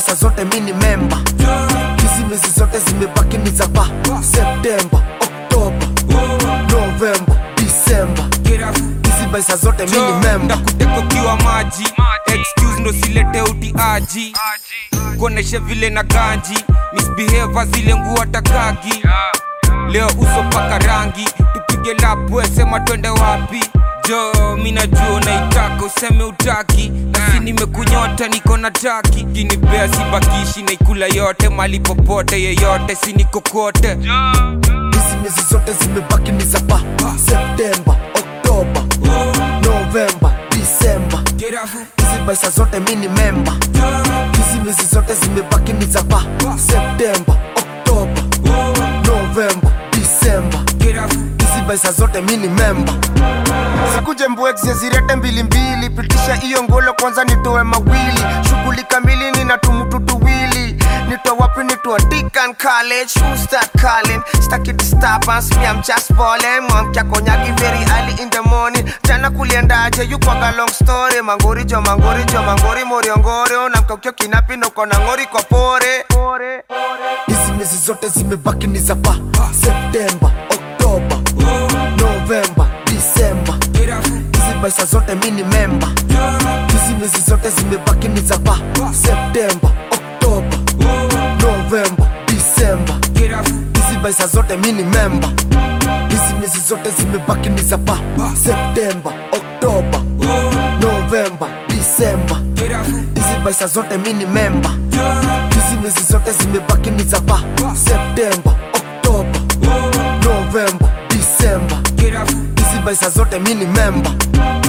maisha zote mi ni memba hizi miezi zote zimebaki ni za pa septemba oktoba novemba disemba hizi maisha zote mi ni memba ndakuteka ukiwa maji excuse ndo silete utiaji kuoneshe vile na ganji misbehave zile nguo takagi leo uso paka rangi tupige lapwe sema twende wapi jo mi najua unaitaka useme utaki nasi nimekunyota niko na taki kinipea sibakishi naikula yote mali popote yeyote sinikokote hizi miezi zote zimebaki ni za pa septemba oktoba novemba disemba hizi maisha zote mi ni memba hizi miezi zote zimebaki ni za pa septemba oktoba novemba disemba hizi maisha zote mi ni memba sikuje mbwekze zirete mbilimbili pitisha hiyo ngolo kwanza nitoe mawili shughuli kamili nina tumutu tuwili nitoa wapi nitoa Deacon College who start calling Stuck it disturbance me I'm just balling Mwamkia konyagi very early in the morning Jana kuliendaje you kwaga long story Mangori jo mangori jo mangori moriongori Unamka ukio kinapi na uko na ngori kwa pore hizi miezi zote zimebaki ni za pa septemba oktoba novemba disemba hizi maisha zote mi ni memba hizi miezi zote zimebaki ni za pa septemba oktoba novemba disemba hizi maisha zote mi ni memba hizi miezi zote zimebaki ni za pa septemba oktoba novemba disemba hizi maisha zote mi ni memba hizi miezi zote zimebaki ni za pa septemba oktoba novemba disemba hizi maisha zote mi ni memba